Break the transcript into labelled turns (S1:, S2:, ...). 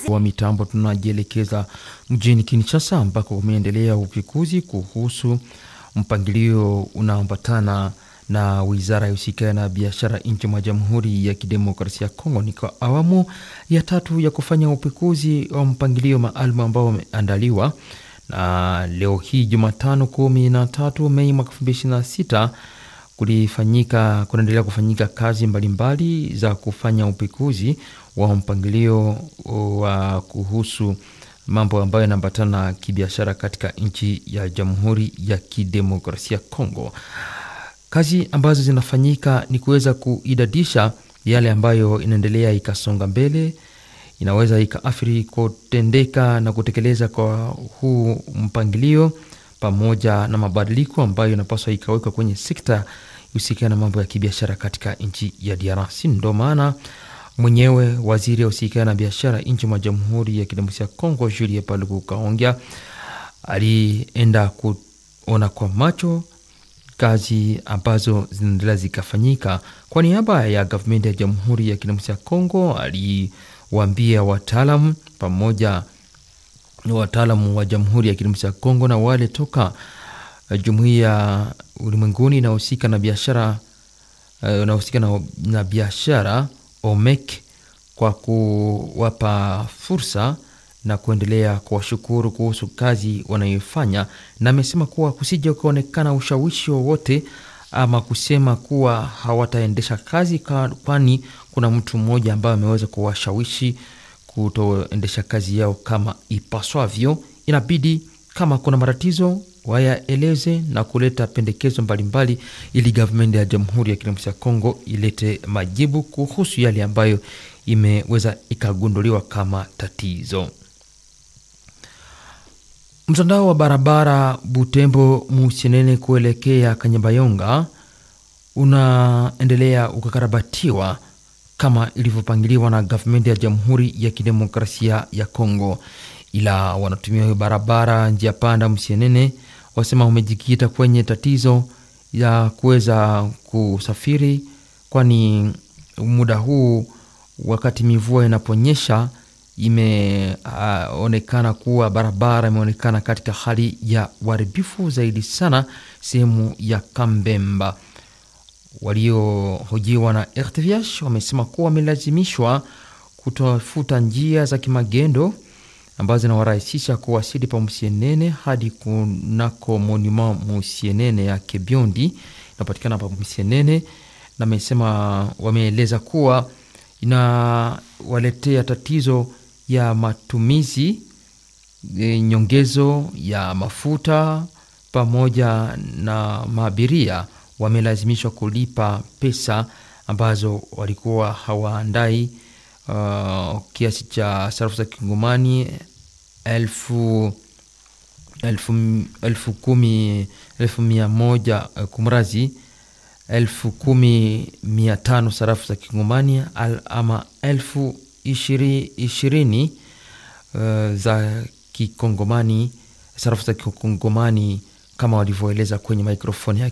S1: wa mitambo tunajielekeza mjini Kinshasa ambako umeendelea upekuzi kuhusu mpangilio unaoambatana na wizara ya husika na biashara nchi mwa Jamhuri ya Kidemokrasia ya Kongo. Ni kwa awamu ya tatu ya kufanya upekuzi wa mpangilio maalum ambao umeandaliwa na leo hii Jumatano kumi na tatu Mei mwaka elfu mbili ishirini na sita kulifanyika kunaendelea kufanyika kazi mbalimbali mbali za kufanya upekuzi wa mpangilio wa kuhusu mambo ambayo yanaambatana na kibiashara katika nchi ya Jamhuri ya Kidemokrasia ya Kongo. Kazi ambazo zinafanyika ni kuweza kuidadisha yale ambayo inaendelea ikasonga mbele, inaweza ikaathiri kutendeka na kutekeleza kwa huu mpangilio pamoja na mabadiliko ambayo inapaswa ikawekwa kwenye sekta husikana na mambo ya kibiashara katika nchi ya DRC. Ndo maana mwenyewe waziri ausikana na biashara nchi mwa Jamhuri ya Kidemokrasia ya Kongo, Julie Paluku Kaongea, alienda kuona kwa macho kazi ambazo zinaendelea zikafanyika. Kwa niaba ya gavumenti ya Jamhuri ya Kidemokrasia ya Kongo, aliwaambia wataalamu pamoja wataalamu wa Jamhuri ya Kidemokrasia ya Kongo na wale toka jumuiya ulimwenguni inahusika na biashara unahusika na, na biashara OMEC kwa kuwapa fursa na kuendelea kuwashukuru kuhusu kazi wanayoifanya, na amesema kuwa kusija kuonekana ushawishi wowote ama kusema kuwa hawataendesha kazi, kwani kuna mtu mmoja ambaye ameweza kuwashawishi kutoendesha kazi yao kama ipaswavyo. Inabidi kama kuna matatizo wayaeleze na kuleta pendekezo mbalimbali mbali, ili gavumenti ya Jamhuri ya Kidemokrasia ya Kongo ilete majibu kuhusu yale ambayo imeweza ikagunduliwa kama tatizo. Mtandao wa barabara Butembo Musienene kuelekea Kanyabayonga unaendelea ukakarabatiwa kama ilivyopangiliwa na gavumenti ya Jamhuri ya Kidemokrasia ya Kongo, ila wanatumia hiyo barabara njia panda Musienene wasema umejikita kwenye tatizo ya kuweza kusafiri, kwani muda huu wakati mivua inaponyesha imeonekana uh, kuwa barabara imeonekana katika hali ya uharibifu zaidi sana sehemu ya Kambemba. Waliohojiwa na RTVH wamesema kuwa wamelazimishwa kutafuta njia za kimagendo ambazo zinawarahisisha kuwasili pa Musienene hadi kunako monument Musienene ya Kebiondi inapatikana pa Musienene, na amesema wameeleza kuwa inawaletea tatizo ya matumizi e, nyongezo ya mafuta pamoja na maabiria wamelazimishwa kulipa pesa ambazo walikuwa hawaandai uh, kiasi cha sarafu za kingomani elfu, elfu, elfu kumi elfu mia moja kumrazi elfu kumi mia tano sarafu za kingomani al, ama elfu ishiri, ishirini uh, za kikongomani sarafu za kikongomani kama walivyoeleza kwenye mikrofoni yake.